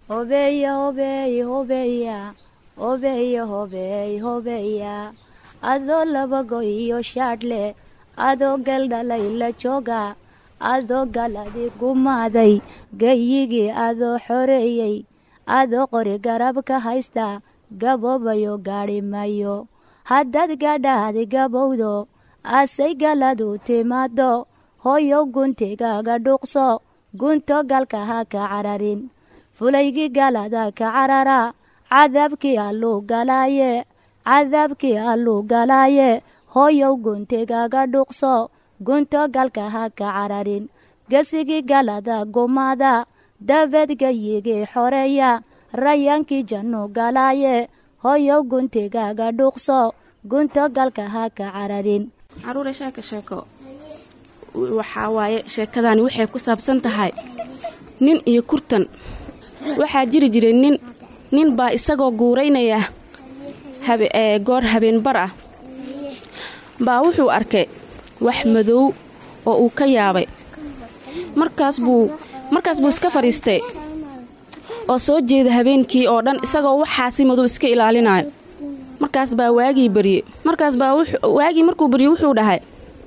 hobeeya hobeey hobeeya hobeeya hobeey hobeeya adoo labago iyo shaadhle adoo galdhalay la jooga adoo galadi gumaaday gayigii adoo xoreeyey adoo qori garab ka haysta gaboobayo gaadhi mayo haddaad gadhaadi gabowdo asay galadu timaado hooyow guntigaaga dhuuqso gunto galka ha ka cararin fulaygii galada ka carara cadaabkii alluu galaaye cadaabkii alluu galaaye hooyow guntigaaga dhuuqso gunto galka ha ka cararin gesigii galada gumaada dabeed gayigii xoreeya rayaankii jannu galaaye hooyow guntigaaga dhuuqso gunto galka ha ka cararin caruure sheeko sheeko waxaa waaye sheekadani waxay ku saabsan tahay nin iyo kurtan waxaa jiri jiray nin nin baa isagoo guuraynaya goor habeenbar ah baa wuxuu arkay wax madow oo uu ka yaabay markaas buu markaas buu iska fadhiistay oo soo jeeda habeenkii oo dhan isagoo waxaasi madow iska ilaalinayo markaas baa waagii barye markaas baa waagii markuu barye wuxuu dhahay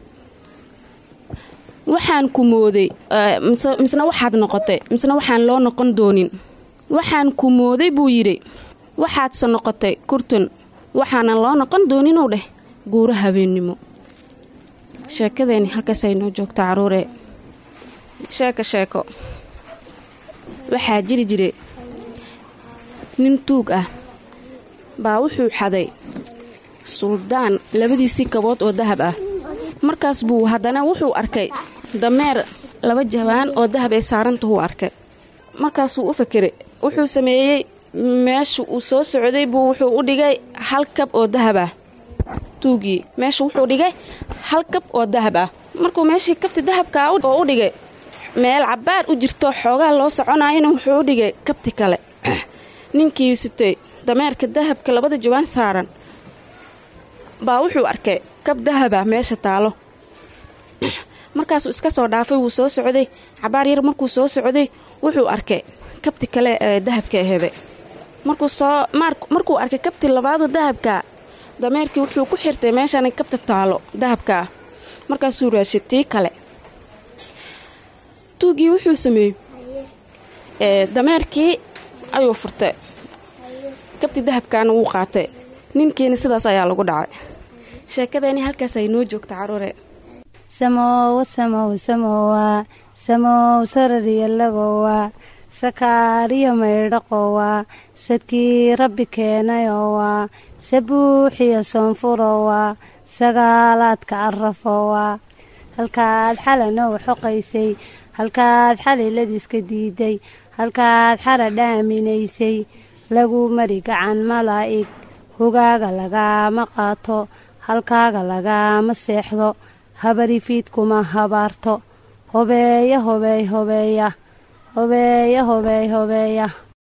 waxaan ku mooday misna waxaad noqotay misna waxaan loo noqon doonin waxaan ku mooday buu yidhi waxaadse noqotay kurtan waxaanan loo noqon dooninuu dheh guuro habeennimo sheekadeeni halkaasay noo joogta caruure sheeko sheeko waxaa jiri jire nin tuug ah baa wuxuu xaday suldaan labadiisii kabood oo dahab ah markaas buu haddana wuxuu arkay dameer laba jabaan oo dahab ee saarantahuu arkay markaasuu u fakeray wuxuu sameeyey meesha uu soo socday buu wuxuu u dhigay hal kab oo dahab ah tuugii meesha wuxuu dhigay hal kab oo dahab ah markuu meeshii kabti dahabkaa oo u dhigay meel cabbaar u jirto xoogaa loo soconaayona wuxuu u dhigay kabti kale ninkii sitay dameerka dahabka labada jawaan saaran baa wuxuu arkay kab dahaba meesha taalo markaasuu iska soo dhaafay wuu soo socday cabaar yar markuu soo socday wuxuu arkay kabti kale ee dahabka aheede markuu arkay kabti labaadu dahabka dameerkii wuxuu ku xirtay meeshaan kabta taalo dahabkaa markaasuu raashay tii kale tuugii wuxuu sameeyey dameerkii ayuu furtay kabti dahabkaana wuu qaatay ninkiina sidaas ayaa lagu dhacay sheekadeeni halkaas ay noo joogta caruure samowa samow samowa samow sarariyalagowa sakaariyo maydhaqowa sadkii rabbi keenayowa sabuuxiyo soonfurowa sagaalaadka arafowa halkaad xalanoo xoqaysay halkaad xaliladiiska diiday halkaad xara dhaaminaysay lagu mari gacan malaa'ig hogaaga lagaama qaato halkaaga lagaama seexdo habarifiidkuma habaarto hobeeya hobeey hobeeya hobeeya hobeey hobeeya